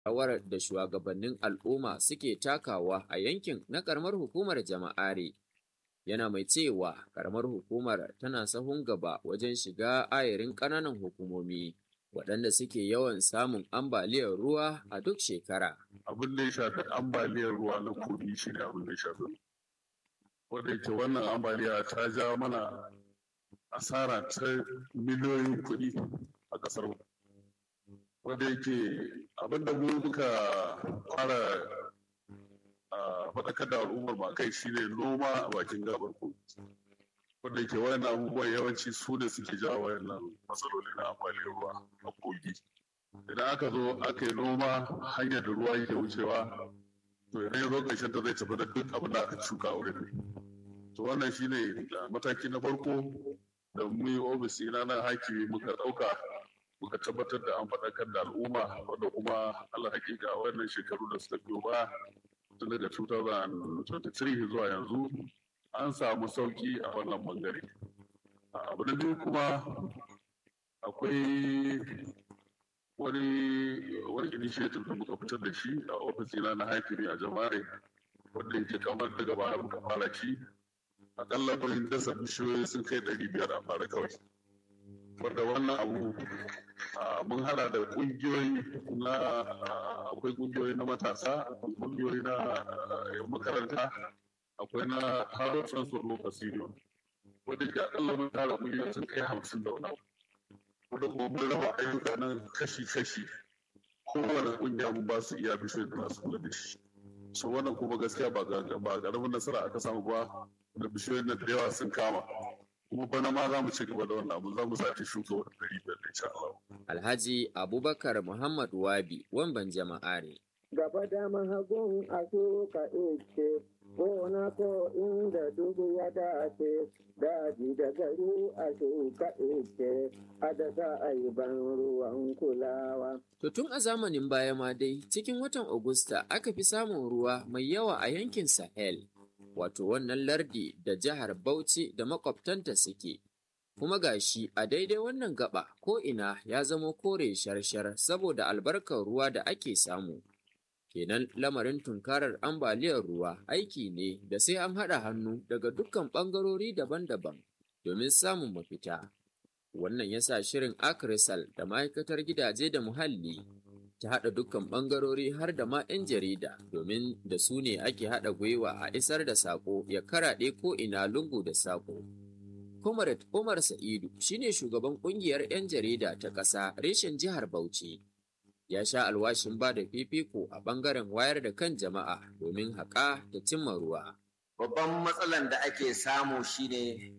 rawar da shugabannin al'umma suke takawa a yankin na karamar hukumar jama'are yana mai cewa karamar hukumar tana sahun gaba wajen shiga ayarin ƙananan hukumomi waɗanda suke yawan samun ambaliyar ruwa a duk shekara. Abin da ya shafi ambaliyar ruwa na kogi shi ne abin da ya shafi. Wanda yake wannan ambaliya ta ja mana asara ta miliyoyin kuɗi a ƙasar mu. Wanda yake abin da mu muka fara faɗakar da al'ummar ba kai shi ne noma a bakin gabar kogi. wanda ke wayan abubuwan yawanci su ne suke jawo wayannan matsaloli na ambaliyar ruwa a kogi idan aka zo aka yi noma hanyar da ruwa yake wucewa to idan ya zo ƙarshen ta zai tafi da duk abin da aka shuka a wurin to wannan shine mataki na farko da mu yi ofis ina na hakimi muka ɗauka muka tabbatar da an faɗakar da al'umma wanda kuma Allah hakika wannan shekaru da suka biyo ba tun daga 2023 zuwa yanzu an samu sauki a wannan bangare abu na biyu kuma akwai wani wani initiative da muka fitar da shi a ofisina na haifiri a jamare wanda yake kamar daga baya muka fara shi akalla wurin dasa bishiyoyi sun kai ɗari biyar a fara kawai wanda wannan abu mun hada da kungiyoyi na akwai kungiyoyi na matasa akwai kungiyoyi na makaranta akwai na Harvard Transport Local Union wanda ke akalla mun tara miliyan sun kai hamsin da wani wanda kuma mun raba ayyuka nan kashi-kashi kowane kungiya mun ba su iya bishiyoyi da masu kula da shi so wannan kuma gaskiya ba ƙaramin nasara aka samu ba da bishiyoyin da yawa sun kama kuma bana ma za mu ci gaba da wannan abu za mu sake shuka wani ɗari biyar insha Allah. Alhaji Abubakar Muhammad Wabi wamban jama'a ne. Gaba dama hagun a ka ice gona ko inda dubu ya dace daji da gari a shuka ice a da za a yi ban ruwan kulawa. To tun a zamanin baya ma dai cikin watan Agusta aka fi samun ruwa mai yawa a yankin Sahel. wato wannan lardi da jihar Bauchi da makwabtanta suke. Kuma gashi a daidai wannan gaba ko ina ya zamo kore sharshar saboda albarkar ruwa da ake samu. Kenan lamarin tunkarar ambaliyar ruwa aiki ne da sai an haɗa hannu daga dukkan ɓangarori daban-daban domin samun mafita. Wannan ya sa shirin Akrisal da ma'aikatar gidaje da muhalli ta haɗa dukkan ɓangarori har da ma 'yan jarida domin da su ne ake haɗa gwiwa a isar da saƙo ya karaɗe ko ina lungu da saƙo. Comrade Umar Sa'idu shine shugaban ƙungiyar 'yan jarida ta ƙasa reshen jihar Bauchi. Ya sha alwashin ba da fifiko a ɓangaren wayar da kan jama'a domin haƙa da cimma ruwa. Babban matsalan da ake samu shine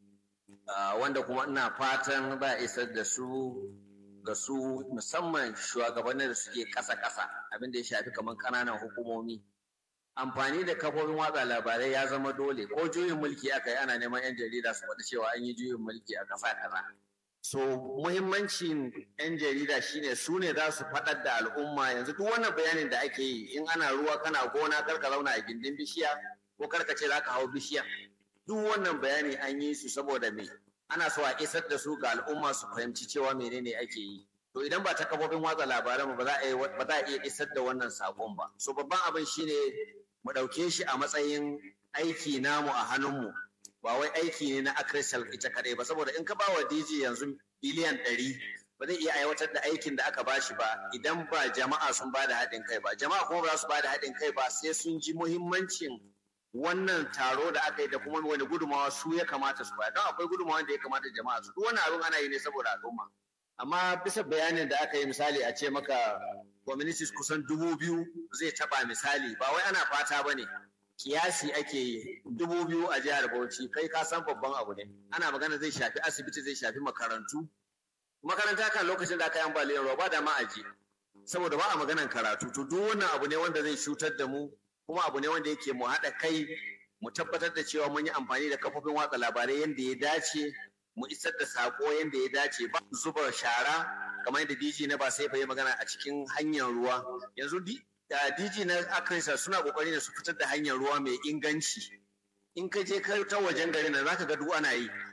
wanda kuma ina fatan za a isar da su ga su musamman shugabannin da suke ƙasa-ƙasa abin da ya shafi kamar ƙananan hukumomi amfani da kafofin watsa labarai ya zama dole ko juyin mulki aka yi ana neman 'yan jarida su faɗi cewa an yi juyin mulki a ƙasa kaza so muhimmancin 'yan jarida shine su ne za su faɗar da al'umma yanzu duk wannan bayanin da ake yi in ana ruwa kana gona kar ka zauna a gindin bishiya ko kar ka ce za ka hau bishiya duk wannan bayani an yi su saboda me ana so a isar da su ga al'umma su fahimci cewa menene ake yi to idan ba ta kafofin watsa labaran ba za a ba za a iya isar da wannan sakon ba so babban abin shine mu ɗauke shi a matsayin aiki namu a hannunmu ba wai aiki ne na akrisal ita kadai ba saboda in ka ba wa DJ yanzu biliyan ɗari ba zai iya aiwatar da aikin da aka bashi ba idan ba jama'a sun ba da haɗin kai ba jama'a kuma ba za su ba da haɗin kai ba sai sun ji muhimmancin wannan taro da aka yi da kuma wani gudumawa su ya kamata su bayar don akwai gudumawa da ya kamata jama'a su duk wani abin ana yi ne saboda al'umma amma bisa bayanin da aka yi misali a ce maka communities kusan dubu biyu zai taba misali ba wai ana fata ba ne kiyasi ake yi dubu biyu a jihar bauchi kai ka san babban abu ne ana magana zai shafi asibiti zai shafi makarantu makaranta kan lokacin da aka yi ambaliyar ruwa ba da ma aji saboda ba a maganan karatu to duk wannan abu ne wanda zai cutar da mu kuma abu ne wanda yake mu haɗa kai mu tabbatar da cewa mun yi amfani da kafofin watsa labarai yadda ya dace mu isar da sako yadda ya dace ba zuba shara kamar yadda DG na ba sai fa yi magana a cikin hanyar ruwa yanzu DG na Akrisa suna kokari da su fitar da hanyar ruwa mai inganci in ka je ka ta wajen garin nan zaka ga duk ana yi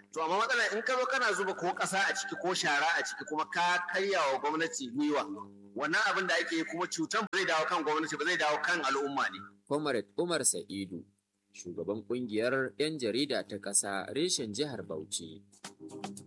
to amma matsala in ka zo kana zuba ko ƙasa a ciki ko shara a ciki kuma ka karya wa gwamnati gwiwa wannan abin da ake yi kuma cutan ba zai dawo kan gwamnati ba zai dawo kan al'umma ne Comrade Umar Sa'idu, shugaban ƙungiyar 'yan jarida ta ƙasa reshen jihar Bauchi.